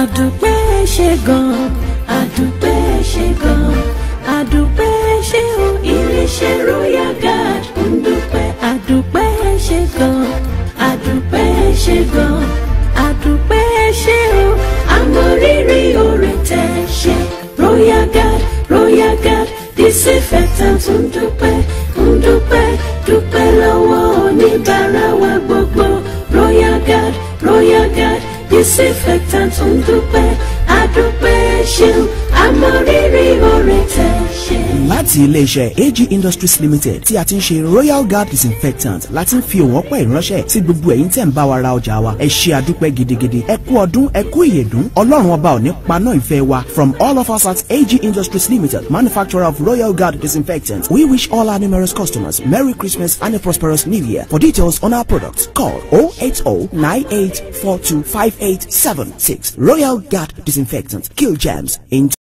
àdùpẹ́ ṣe gan àdùpẹ́ ṣe gan àdùpẹ́ ṣe o iléeṣẹ́ royal guard ń dúpẹ́ àdùpẹ́ ṣe gan àdùpẹ́ ṣe gan àdùpẹ́ ṣe o àmọ̀rírì oore tẹ̀ ṣe royal guard royal guard disinfectant ń dúpẹ́ ń dúpẹ́ dúpẹ́ lọ́wọ́ oníbàárà wa gbogbo royal guard royal guard disinfectant ń dúpẹ́ àdúpẹ́ ṣeun àmọ̀rírì oore tẹ̀ ṣe. láti iléeṣẹ́ AG Industries Limited tí a ti ń ṣe Royal Guard disinfectant láti ń fi òun ọpẹ́ ìránṣẹ́ sí gbogbo ẹ̀yin tẹ̀ ń bá wa ra ọjà wa ẹ ṣe àdúpẹ́ gidigidi ẹ kú ọdún ẹ kú ìyèdún ọlọ́run ọba ò ní paná ìfẹ́ wa from all of us at AG Industries Limited manufacturer of Royal Guard disinfectant we wish all our numerous customers Merry Christmas and a prosperous New Year for details on our products call 080 Royal Guard disinfectant kill germs in